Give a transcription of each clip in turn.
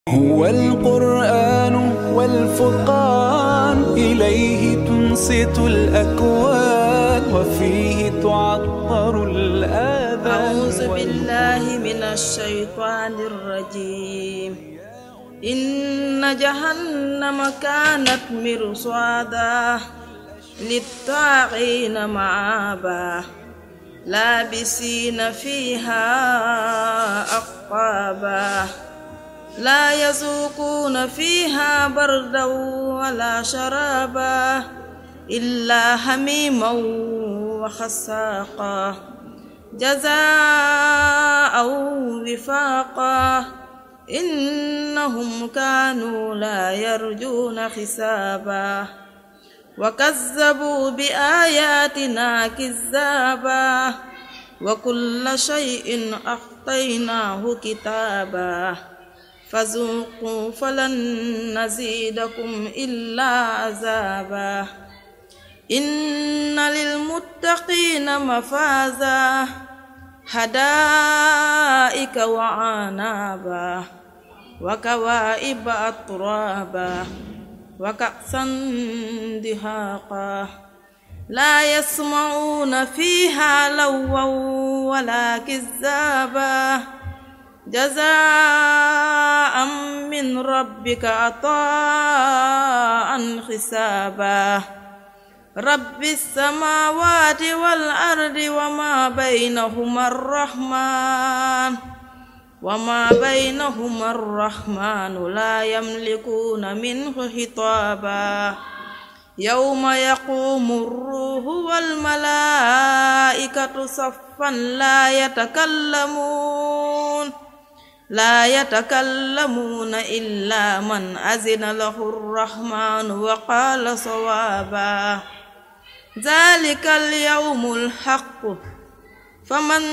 هو القرآن والفرقان إليه تنصت الأكوان وفيه تعطر الآذان أعوذ بالله من الشيطان الرجيم إن جهنم كانت مرصادا للطاغين مآبا لابسين فيها أقطابا لا يذوقون فيها بردا ولا شرابا إلا حميما وخساقا جزاء وفاقا إنهم كانوا لا يرجون حسابا وكذبوا بآياتنا كذابا وكل شيء أخطيناه كتابا فذوقوا فلن نزيدكم إلا عذابا إن للمتقين مفازا حدائق وعنابا وكوائب أترابا وكأسا دهاقا لا يسمعون فيها لوا ولا كذابا جزاء من ربك عطاء حسابا رب السماوات والأرض وما بينهما الرحمن وما بينهما الرحمن لا يملكون منه خطابا يوم يقوم الروح والملائكة صفا لا يتكلمون لا يتكلمون إلا من أذن له الرحمن وقال صوابا ذلك اليوم الحق فمن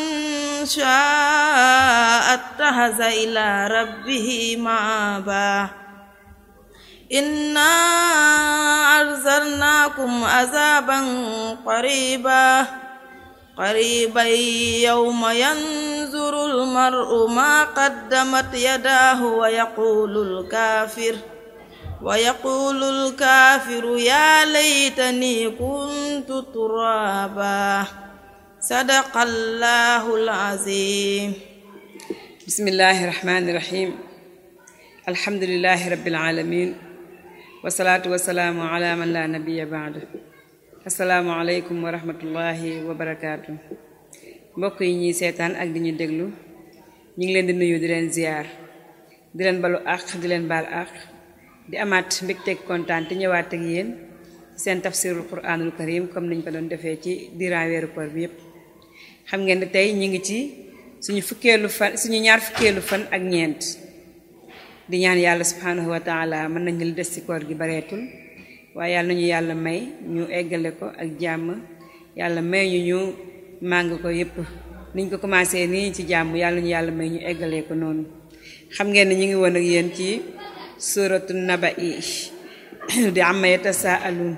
شاء اتخذ إلى ربه مآبا إنا أرسلناكم عذابا قريبا قريبا يوم ينظر المرء ما قدمت يداه ويقول الكافر ويقول الكافر يا ليتني كنت ترابا صدق الله العظيم بسم الله الرحمن الرحيم الحمد لله رب العالمين والصلاة والسلام على من لا نبي بعده asalaamaaleykum wa rahmatullahi wa barakaatu mbokk yi ñuy seetaan ak di ñu déglu ñu ngi leen di nuyu di leen ziar di leen balu àq di leen baal àq di amaat mbégteeg kontaan te ñëwaat ak yéen ci seen tafsirul quranul karim comme niñ ko doon defee ci diiran weeru koor bi yépp xam ngeen ne tey ñu ngi ci suñu fukkeelu fan suñu ñaar fukkeelu fan ak ñeent di ñaan yàlla subhanahu wa taala mën nañu li des ci koor gi bareetul waaye yàlla nañu yàlla may ñu eggale ko ak jàmm yàlla may ñu ñu màng ko yépp niñ ko commencé nii ci jàmm yàlla nañu yàlla may ñu eggalee ko noonu xam ngeen ne ñu ngi woon ak yéen ci suratu naba i di amma yatasaaluun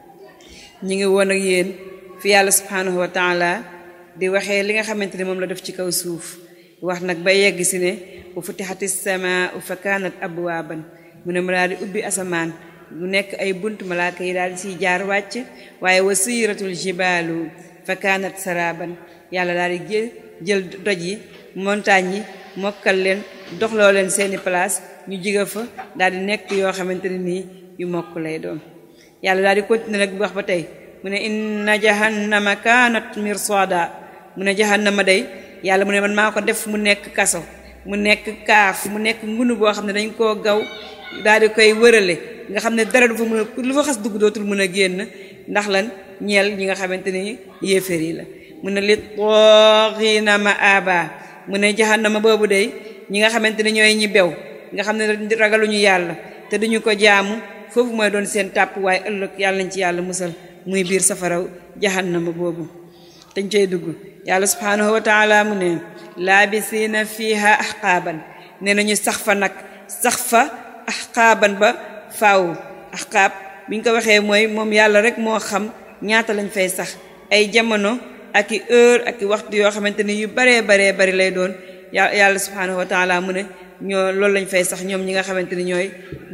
ñu ngi woon ak yéen fi yàlla subhanahu wa taala di waxee li nga xamante ne moom la def ci kaw suuf wax nag ba yegg si ne wa futixati samaa fa kaanat abwaaban mu ne ma daal di ubbi asamaan mu nekk ay bunt malaaka yi daal di siy jaar wàcc waaye wa siratul jibaalu fa kaanat saraban yàlla daal di jël jël doj yi montagne yi mokkal leen doxloo leen seeni place ñu jiga fa daal di nekk yoo xamante ne nii yu mokk lay doon yàlla daal di continuer nag bu wax ba tey mu ne inna jahannama kaanat mirsada mu ne jahannama day yàlla mu ne man maa ko def mu nekk kaso mu nekk kaaf mu nekk ngunu boo xam ne dañ koo gaw daal di koy wërale nga xam ne dara du fa mën a lu fa xas dugg dootul mën a génn ndax lan ñeel ñi nga xamante ni yéeféer yi la mu ne li tooxiina ma aba mu ne jahannama boobu day ñi nga xamante ni ñooy ñi bew nga xam ne ragaluñu yàlla te duñu ko jaamu foofu mooy doon seen tàpp waaye ëllëg yàlla nañ ci yàlla musal muy biir safaraw jahannama boobu dañ cay dugg yàlla subhanahu wa taala mu ne laabisiina fiha ahqaaban nee nañu sax fa nag sax fa ahqaaban ba faaw ahqaab biñ ko waxee mooy moom yàlla rek moo xam ñaata lañ fay sax ay jamono ak i heure ak i waxtu yoo xamante ni yu baree baree bari lay doon yà yàlla subhanahu wa taala mu ne ñoo loolu lañ fay sax ñoom ñi nga xamante ni ñooy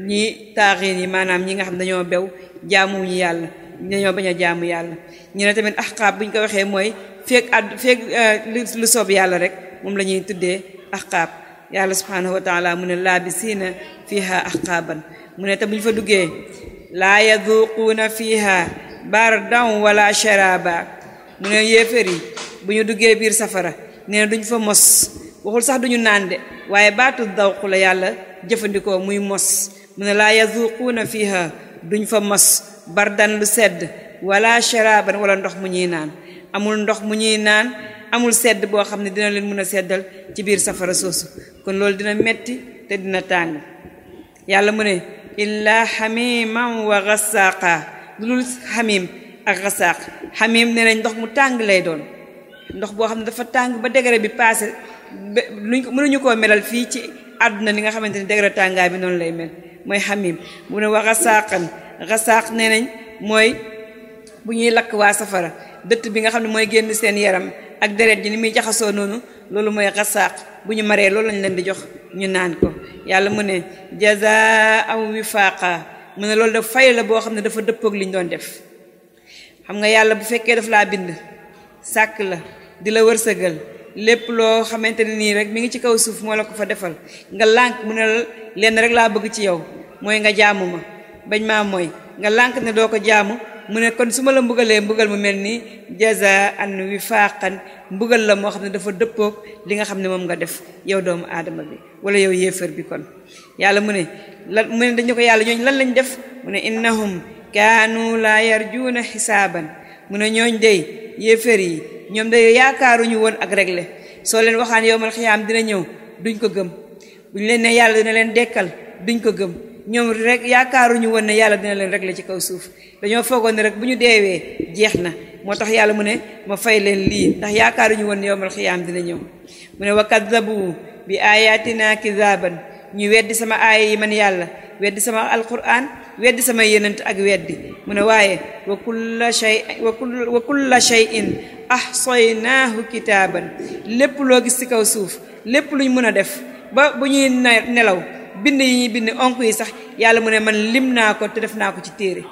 ñi taaxiin yi maanaam ñi nga xam dañoo bew jaamuñu yàlla dañoo bañ a jaamu yàlla ñu ne tamit axqaab bu ñu ko waxee mooy feeg àdd feeg lu soob yàlla rek moom la ñuy tuddee axqaab yàlla subhanahu wa taala mu ne laabisiina fiha axqaaban mu ne te bu ñu fa duggee laa yaduquuna fiha bardan wala sharaba mu ne yéefér yi bu ñu duggee biir safara nee na duñ fa mos waxul sax duñu naan de waaye baatu dawq la yàlla jëfandikoo muy mos mu ne laa yazuquuna fiha duñ fa mos bardan lu sedd wala sharaban wala ndox mu ñuy naan amul ndox mu ñuy naan amul sedd boo xam ne dina leen mën a seddal ci biir safara soosu kon loolu dina metti te dina tàng yàlla mu ne illaa xamiman wa gasaaqa lu dul xamim ak gasaaq xamim nee nañ ndox mu tàng lay doon ndox boo xam ne dafa tàng ba degré bi passé ba luñ ko mënuñu koo melal fii ci àdduna ni nga xamante ni degré tàngaay bi noonu lay mel mooy xamim mu ne wa gasaaqan gasaaq nee nañ mooy bu ñuy lakk waa safara dëtt bi nga xam ne mooy génn seen yaram ak deret ji ni muy jaxasoo noonu loolu mooy gasaaq bu ñu maree loolu lañ leen di jox ñu naan ko yàlla mu ne jazaa wifaaqa mu ne loolu daf fay la boo xam ne dafa dëppoog li ñu doon def xam nga yàlla bu fekkee daf laa bind sàkk la di la wërsëgal lépp loo xamante ne nii rek mi ngi ci kaw suuf moo la ko fa defal nga lànk mu ne lenn rek laa bëgg ci yow mooy nga jaamu ma bañ maa mooy nga lànk ne doo ko jaamu mu ne kon su ma la mbugalee mbugal mu mel nii jazaan wifaaqan mbugal la moo xam ne dafa dëppoog li nga xam ne moom nga def yow doomu aadama bi wala yow yéefar bi kon yàlla mu ne lan mu ne dañu ko yàlla ñooñ lan lañ def mu ne innahum kaanu laa yarjuuna xisaaban mu ne ñooñ dey yéefar yi ñoom day yaakaaruñu woon ak réglé soo leen waxaan yow mal xiyaam dina ñëw duñ ko gëm buñ leen ne yàlla dina leen dekkal duñ ko gëm ñoom rek yaakaaruñu woon ne yàlla dina leen réglé ci kaw suuf dañoo foogoon ne rek bu ñu deewee jeex na moo tax yàlla mu ne ma fay leen lii ndax yaakaaruñu woon ne yow mal xiyaam dina ñëw mu ne wa kaddabu bi ayatina kizaban ñu weddi sama aaya yi man yàlla weddi sama alquran weddi sama yenant ak weddi mu ne waaye wa kulla shay wa kulla shay'in ahsaynaahu kitaaban lépp loo gis ci kaw suuf lépp luñ mën a def ba bu ñuy nelaw bind yi ñuy bind onk yi sax yàlla mu ne man lim naa ko te def naa ko ci téere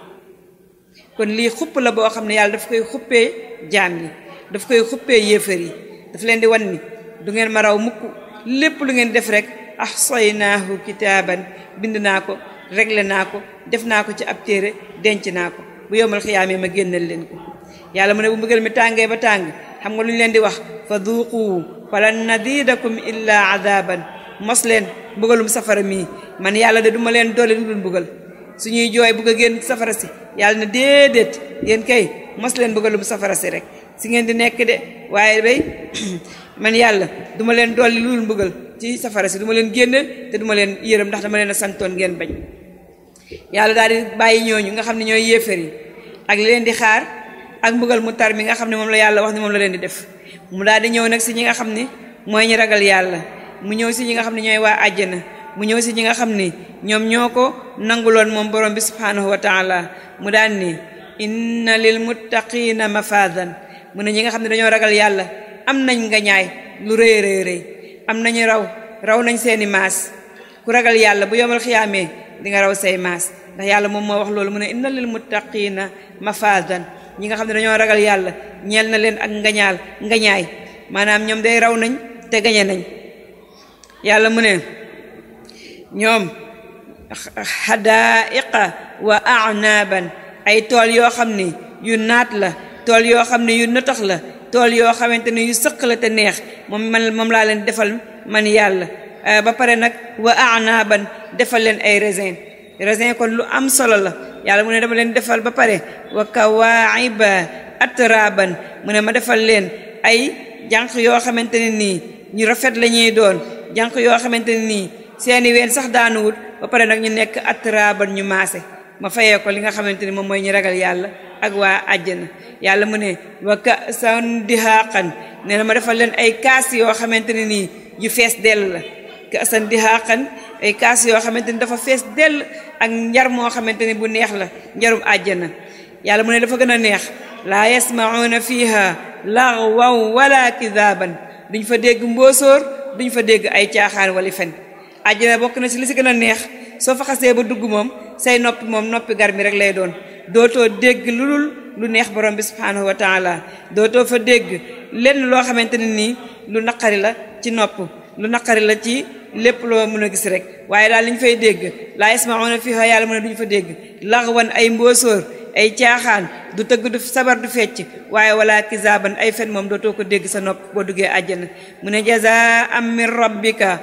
kon lii xupp la boo xam ne yàlla daf koy xuppee jaam yi daf koy xuppee yéefar yi daf leen di wan ni du ngeen ma raw mukk lépp lu ngeen def rek ahsaynaahu kitaaban bind naa ko réglé naa ko def naa ko ci ab téere denc naa ko bu yowmal xiyaamee ma génnal leen ko yàlla mu ne bu mbugal mi tàngee ba tàng xam nga lu ñu leen di wax fa duuqu falan nadidakum illa adaban mos leen mbugalum safara mii man yàlla de duma leen doole lu dul mbugal suñuy jooy bugg a génn safara si yàlla ne déedéet yéen kay mos leen mbugalum safara si rek si ngeen di nekk de waaye bay man yàlla duma leen dolli lu dul mbugal ci safara si duma leen génn te duma leen yërëm ndax dama leen a santoon ngeen bañ yàlla daal di bàyyi ñooñu nga xam ne ñooy yéefar yi ak li leen di xaar ak mbugal mu tar mi nga xam ne moom la yàlla wax ni moom la leen di def mu daal di ñëw nag si ñi nga xam ne mooy ñi ragal yàlla mu ñëw si ñi nga xam ne ñooy waa àjjana mu ñëw si ñi nga xam ne ñoom ñoo ko nanguloon moom borom bi subhanahu wa taala mu daan ni inna lil muttaqina mafadan mu ne ñi nga xam ne dañoo ragal yàlla am nañ nga ñaay lu rëy rëy rëy am nañu raw raw nañ seeni maas ku ragal yàlla bu yomal xiyaamee di nga raw say maas ndax yàlla moom moo wax loolu mu ne inna lil muttaqina mafadan ñi nga xam ne dañoo ragal yàlla ñeel na leen ak ngañaal ngañaay maanaam ñoom day raw nañ te gañe nañ yàlla mu ne ñoom xadaiqa wa anaban ay tool yoo xam ne yu naat la tool yoo xam ne yu nëtax la tool yoo xamante ne yu sëq la te neex moom man moom laa leen defal man yàlla ba pare nag wa anaban defal leen ay raisin raisin kon lu am solo la yàlla mu ne dama leen defal ba pare wa kawaiba atraban mu ne ma defal leen ay jànq yoo xamante ne nii ñu rafet la ñuy doon jànq yoo xamante ne nii seeni ween sax daanuwut ba pare nag ñu nekk atraban ñu maase ma fayee ko li nga xamante ni moom mooy ñu ragal yàlla ak waa àjjana yàlla mu ne wa ka'san dihaaqan nee na ma defal leen ay kaas yoo xamante ne nii yu fees dell la ka'san dihaaqan ay kaas yoo xamante ni dafa fees dell ak njar moo xamante ni bu neex la njarum àjjana yàlla mu ne dafa gën a neex laa yasma'una fiha laghwan wala kidaaban duñ fa dégg mbóosóor duñ fa dégg ay caaxaan wala fen àjjana bokk na ci li si gën a neex soo fa xasee ba dugg moom say noppi moom noppi gar mi rek lay doon dootoo dégg lu dul lu neex borom bi subhaanahu wa taala dootoo fa dégg lenn loo xamante ne nii lu naqari la ci nopp lu naqari la ci lépp loo mën a gis rek waaye daal li ñu fay dégg laa yasmauna fiha yàlla mu ne duñu fa dégg laxwan ay mbóosóor ay caaxaan du tëgg du sabar du fecc waaye wala kizaaban ay fen moom dootoo ko dégg sa nopp boo duggee àjjana mu ne jazaan min rabbika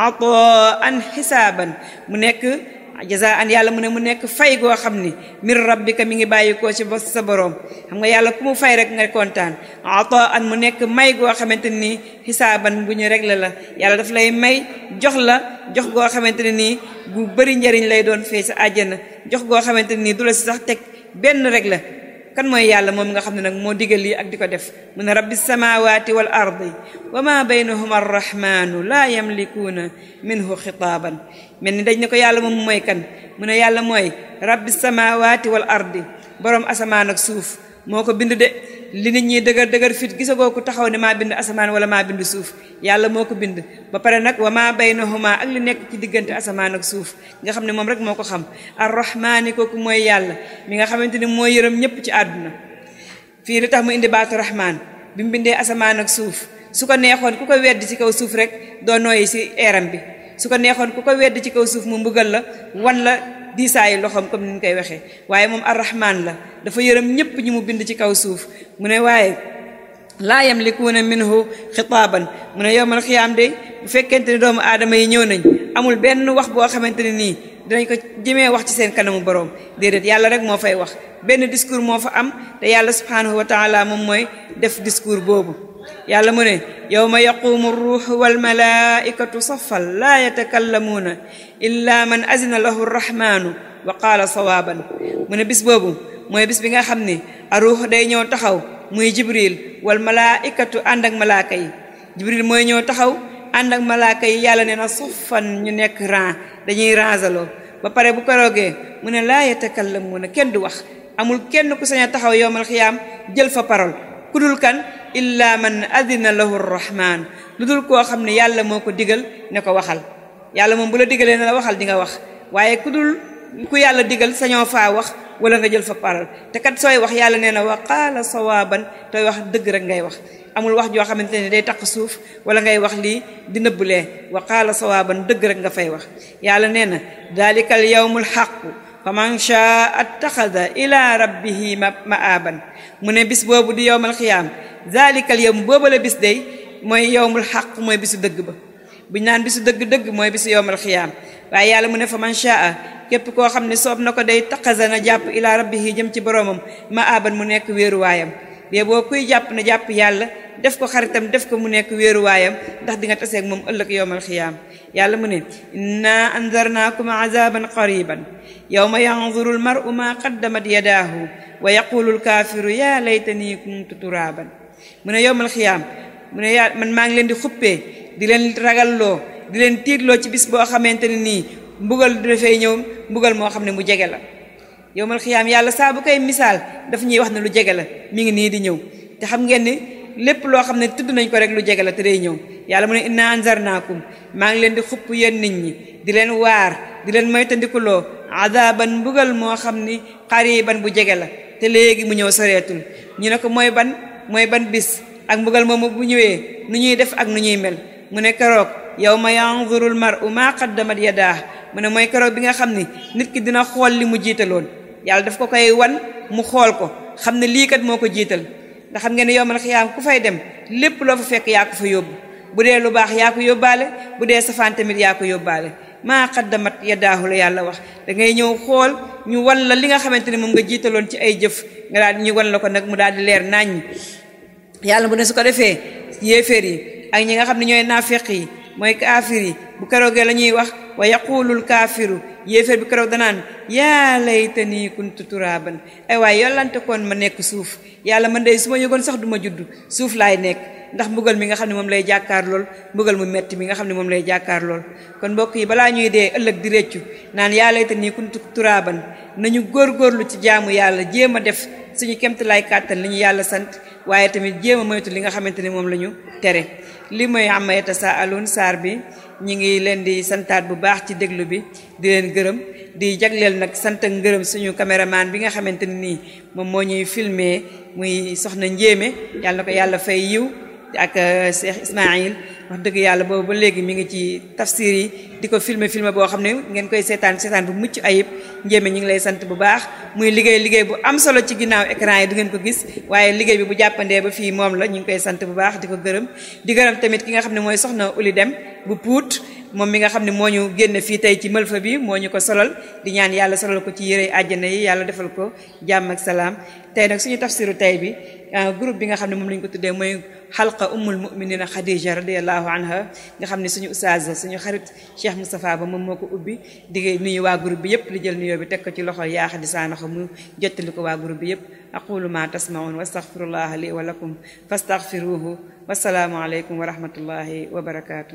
ataan xisaaban mu nekk jazaan yàlla mu ne mu nekk fay goo xam ni min rabbika mi ngi bàyyi koo ci ba sa boroom xam nga yàlla ku mu fay rek nga kontaan ataan mu nekk may goo xamante ni xisaaban bu ñu réglé la yàlla daf lay may jox la jox goo xamante ne nii bu bëri njariñ lay doon fee sa àjjana jox goo xamante ne nii du la si sax teg benn rek la kan mooy yàlla moom nga xam ne nag moo digal lii ak di ko def mu ne rabbi samawati wal ardi wa ma baynahuma arrahmanu laa yamlikuuna minhu xitaaban mel ni dañ ne ko yàlla moom mooy kan mu ne yàlla mooy rabbi samawati wal ardi boroom asamaan ak suuf moo ko bind de li nit ñi dëgër dëgër fit gisagoo ko taxaw ne maa bind asamaan wala maa bind suuf yàlla moo ko bind ba pare nag wa maa baynahuma ak li nekk ci diggante asamaan ak suuf nga xam ne moom rek moo ko xam arrahmaani kooku mooy yàlla mi nga xamante ni mooy yërëm ñépp ci àdduna fii li tax mu indi baatu rahmaan bi mu bindee asamaan ak suuf su ko neexoon ku ko wedd ci kaw suuf rek doo nooyi ci eeram bi su ko neexoon ku ko wedd ci kaw suuf mu mbugal la wan la diisaayu loxoom comme ni ñu koy waxee waaye moom arrahman la dafa yërëm ñépp ñi mu bind ci kaw suuf mu ne waaye laa yamlikuuna minhu xitaaban mu ne yowmal xiyaam de bu fekkente ni doomu aadama yi ñëw nañ amul benn wax boo xamante ne nii dinañ ko jëmee wax ci seen kanamu boroom déedéet yàlla rek moo fay wax benn discours moo fa am te yàlla subhaanahu wa taala moom mooy def discours boobu yàlla mu ne yowma yaqumu ruuxu walmalaikatu safan laa yatakallamuuna illa man azina lahu rrahmanu wa qaala sawaaban mu ne bis boobu mooy bis bi nga xam ne aruux day ñëw taxaw muy jibril wal malaikatu ànd ak malaaka yi jibril mooy ñëw taxaw ànd ak malaaka yi yàlla nee na safan ñu nekk ran dañuy rangaloo ba pare bu ko roogee mu ne laa yatakallamuuna kenn du wax amul kenn ku sañ a taxaw yowmal xiyaam jël fa parole ku dul kan illa man adina lahu rrahman lu dul koo xam ne yàlla moo ko digal ne ko waxal yàlla moom bu la digalee ne la waxal di nga wax waaye ku dul ku yàlla digal sañoo faa wax wala nga jël fa parole te kat sooy wax yàlla nee na wa qaala sawaaban tooy wax dëgg rek ngay wax amul wax joo xamante ne day taq suuf wala ngay wax lii di nëbbulee wa qaala sawaaban dëgg rek nga fay wax yàlla nee na dalika al yawmul xaqu fa man shaa attaxada ila rabbihi ma'aaban mu ne bis boobu di yowmal xiyaam zalikal yawm booba la bis day mooy yowmul xaq mooy bisu dëgg ba buñ naan bisu dëgg-dëgg mooy bisu yowmal xiyaam waaye yàlla mu ne fa man shaa képp koo xam ne soob na ko day taxasa na jàpp ila rabbihi jëm ci boroomam ma'aaban mu nekk wéeruwaayam bee boo kuy jàpp na jàpp yàlla def ko xaritam def ko mu nekk wéeruwaayam ndax di nga taseeg moom ëllëg yowmal xiyaam yàlla mu ne inna anzarnaakum azaban qariban yawma yanzuru almaru ma qaddamat yadaahu wa yaqulu alkaafiru yaa laytanii kuntu turaaban mu ne yowmal xiyaam mu ne yaa man maa ngi leen di xuppee di leen ragalloo di leen tiitloo ci bis boo xamante ne nii mbugal dafay ñëw mbugal moo xam ne mu jege la yowmal xiyaam yàlla saa bu koy misaal daf ñuy wax ne lu jege la mi ngi nii di ñëw te xam ngeen ni lépp loo xam ne tudd nañ ko rek lu jege la te day ñëw yàlla mu ne inna anzarnaakum maa ngi leen di xupp yéen nit ñi di leen waar di leen moytandikuloo adaban mbugal moo xam ni xariban bu jege la te léegi mu ñëw soreetul ñu ne ko mooy ban mooy ban bis ak mbugal moomu bu ñëwee nu ñuy def ak nu ñuy mel mu ne keroog yawma yanzuru al mar'u ma qaddamat yadaa mu ne mooy keroog bi nga xam ni nit ki dina xool li mu jiitaloon yàlla daf ko koy wan mu xool ko xam ne lii kat moo ko jiital ndax xam ngeen ne yowmal xiyaam ku fay dem lépp loo fa fekk yaa ko fa yóbbu bu dee lu baax yaa ko yóbbaale bu dee safaan tamit yaa ko yóbbaale maa qaddamat yadaahu la yàlla wax da ngay ñëw xool ñu wan la li nga xamante ne moom nga jiitaloon ci ay jëf nga daal ñu wan la ko nag mu daal di leer naññ yàlla bu ne su ko defee yéeféer yi ak ñi nga xam ne ñooy naafeq yi mooy kaafir yi bu keroogee la ñuy wax wa yaqulul kaafiru yéeféer bi keroog danaan yaa laytanii kuntu turaaban ay waaye yollante koon ma nekk suuf yàlla man de su ma yëgoon sax du ma judd suuf laay nekk ndax mbugal mi nga xam ne moom lay jàkkaar lool mbugal mu metti mi nga xam ne moom lay jàkkaar lool kon mbokk yi balaa ñuy dee ëllëg di réccu naan yaa laytanii kuntu turaaban nañu góorgóorlu ci jaamu yàlla jéem a def suñu kemtalaay kàttan li ñu yàlla sant waaye tamit jéem a moytu li nga xamante ne moom la ñu tere li mooy amma yatasaaluun saar bi ñi ngi leen di santaat bu baax ci déglu bi di leen gërëm di jagleel nag sant ak ngërëm suñu caméraman bi nga xamante ni nii moom moo ñuy filmer muy soxna njéeme yàlla na ko yàlla fay yiw ak Cheikh Ismaïl wax dëgg yàlla boobu ba léegi mi ngi ci tafsir yi di ko filmer filmer boo xam ne ngeen koy seetaan seetaan bu mucc ayib njéeme ñi ngi lay sant bu baax muy liggéey liggéey bu am solo ci ginnaaw écran yi du ngeen ko gis waaye liggéey bi bu jàppandee ba fii moom la ñu ngi koy sant bu baax di ko gërëm di gërëm tamit ki nga xam ne mooy soxna Uli Dem bu puut moom mi nga xam ne moo ñu génn fii tey ci mëlfa bi moo ñu ko solal di ñaan yàlla solal ko ci yére àjjana yi yàlla defal ko jàmm ak salaam tey nag suñu tafsiru tey bi groupe bi nga xam ne moom lañu ko tuddee mooy xalqa ummul muminina Khadija radiallahu anha nga xam ne suñu ustaaz suñu xarit Cheikh Moustapha ba moom moo ko ubbi di nuyu waa groupe bi yépp li jël nuyoo bi teg ko ci loxo yaa Xadi Saanaxo mu jottali ko waa groupe bi yépp aqulu ma tasmaun wa astaghfirullaha li wa lakum fastaghfiruhu wasalaamu aleykum wa rahmatullahi wa barakatuh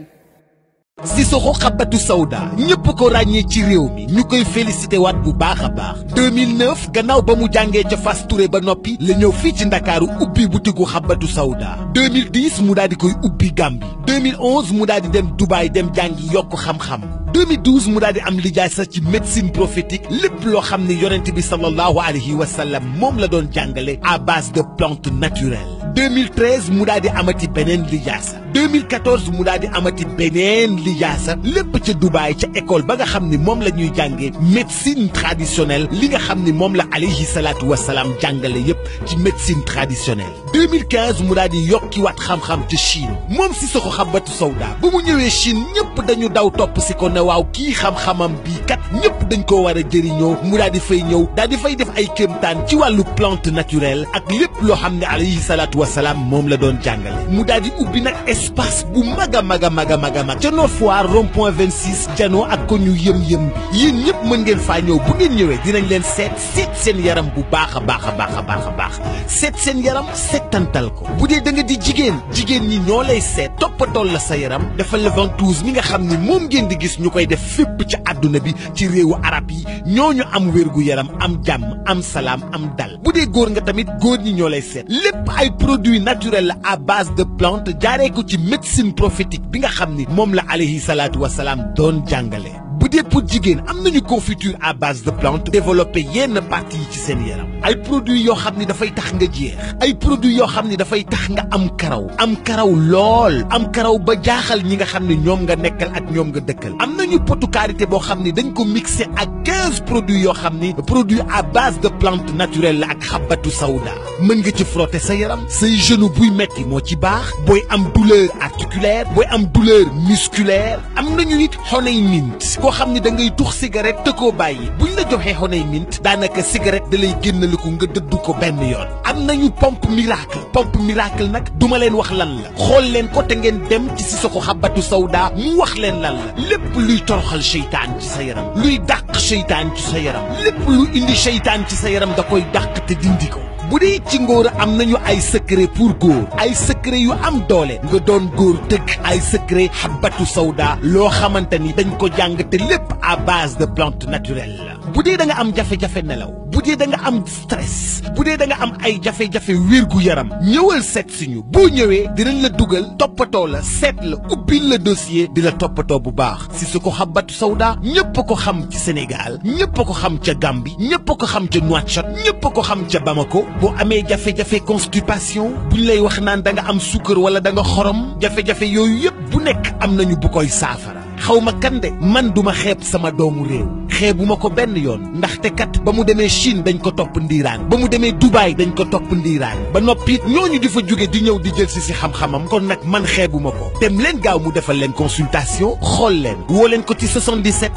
Sissoko Habbatu Sauda ñëpp ko ràññee ci réew mi ñu koy félicité waat bu baax a baax 2009 gannaaw ba mu jàngee ca Fass Touré ba noppi la ñëw fii ci ndakaaru ubbi butigu Habbatu Sauda 2010 mu daal di koy ubbi Gambie 2011 mu daal di dem Dubaay dem jàngi yokk xam-xam 2012 mu daal di am lijaasa ci médecine prophétique lépp loo xam ne yonent bi sallallahu alayhi wa sallam moom la doon jàngale à base de plantes naturelles 2013 mu daal di amati beneen lijaasa 2014 mu daal di amati beneen lijaasa lépp ca Dubaay ca école ba nga xam ni moom la ñuy jàngee médecine traditionnelle li nga xam ni moom la alayhi salaatu wa salaam jàngale yépp ci médecine traditionnelle 2015 mu daal di yokkiwaat xam-xam ca Chine moom Sissoko Habbatu Sauda ba mu ñëwee Chine ñëpp dañu daw topp si ko ne waaw kii xam-xamam bii kat ñëpp dañ koo war a jëriñoo mu daal di fay ñëw daal di fay def ay kéemtaan ci wàllu plante naturelle ak lépp loo xam ne alayhi salaatu wa salaam moom la doon jàngale mu daal di ubbi nag espace bu mag a mag a mag a mag a mag ca Nord Foire rond point 26 janoo ak ko ñu yëm-yëm bi yéen ñëpp mën ngeen faa ñëw bu ngeen ñëwee dinañ leen seet seet seen yaram bu baax a baax a baax a baax a baax seet seen yaram settantal ko bu dee da nga di jigéen jigéen ñi ñoo lay seet toppatool la sa yaram defal la ventouse mi nga xam ni moom ngeen di gis ñu koy def fépp ci àdduna bi ci réewu arab yi ñooñu am wérgu yaram am jàmm am salaam am dal bu dee góor nga tamit góor ñi ñoo lay seet lépp ay produits naturels la à base de plantes jaaree ko ci médecine prophétique bi nga xam ni moom la alayhi salaatu wa salaam doon jàngale. bu dee pour jigéen am nañu confiture à base de plantes développé yenn parties yi ci seen yaram ay produits yoo xam ni dafay tax nga jeex ay produits yoo xam ni dafay tax nga am karaw am karaw lool am karaw ba jaaxal ñi nga xam ni ñoom nga nekkal ak ñoom nga dëkkal am nañu potu karité boo xam ni dañ ko mixé ak quinze produits yoo xam ni produit à base de plantes naturelles la ak xabatu sawda mën nga ci frotter sa yaram say genou buy metti moo ci baax booy am douleur articulaire booy am douleur musculaire am nañu it honey mint koo xam ni da ngay tux cigarette te koo bàyyi buñ la joxee honey mint daanaka cigarette da lay génnaliku nga dëddu ko benn yoon am nañu pompe miracle pompe miracle nag duma leen wax lan la xool leen ko te ngeen dem ci Sissoko Habbatu Sauda mu wax leen lan la lépp luy toroxal seytaan ci sa yaram luy dàq seytaan ci sa yaram lépp lu indi seytaan ci sa yaram da koy dàq te dindi ko bu dee ci ngóor am nañu ay secret pour góor ay secret yu am doole nga doon góor dëgg ay secret Habbatu Sauda loo xamante ni dañ ko jàng te lépp à base de plantes naturelles la bu dee da nga am jafe-jafe nelaw bu dee da nga am stress bu dee da nga am ay jafe-jafe wérgu yaram ñëwal seet si ñu boo ñëwee dinañ la dugal toppatoo la seet la ubbil la dossier di la toppatoo bu baax Sissoko Habbatu Sauda ñëpp ko xam ci Sénégal ñëpp ko xam ca Gambie ñëpp ko xam ca Nouakchott ñëpp ko xam ca Bamako boo amee jafe-jafe constipation buñ lay wax naan da nga am suukar wala da nga xorom jafe-jafe yooyu yëpp bu nekk am nañu bu koy saafara xaw ma kan de man duma xeeb sama doomu réew xeebuma ko benn yoon ndaxte kat ba mu demee Chine dañ ko topp ndiiraan ba mu demee Dubaï dañ ko topp ndiiraan ba noppi ñooñu di fa jóge di ñëw di jël si si xam-xamam kon nag man xeebuma ko dem leen gaaw mu defal leen consultation xool leen woo leen ko ci 77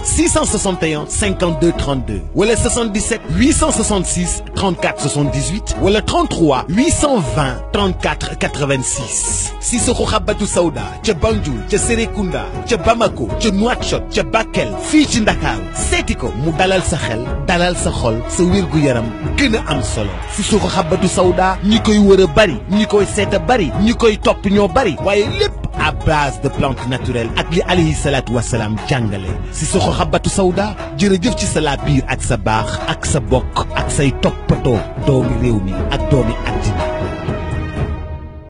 661 52 32 wala 77 866 34 78 wala 33 820 34 86 Sissoko Habbatu Sauda ca Banjul ca Serekunda ca Bamako ca Nouakchott ca Bakel fii ci Ndakaaru seeti ko mu dalal sa xel dalal sa xol sa wérgu yaram gën a am solo Sissoko Habbatu Sauda ñi koy wër a bari ñi koy seet a bari ñi koy topp ñoo bari waaye lépp à base de plantes naturelles ak li alayhi salaatu wasalaam jàngale Sissoko Habbatu Sauda jërëjëf ci sa laa biir ak sa baax ak sa bokk ak say toppatoo doomi réew mi ak doomi àddina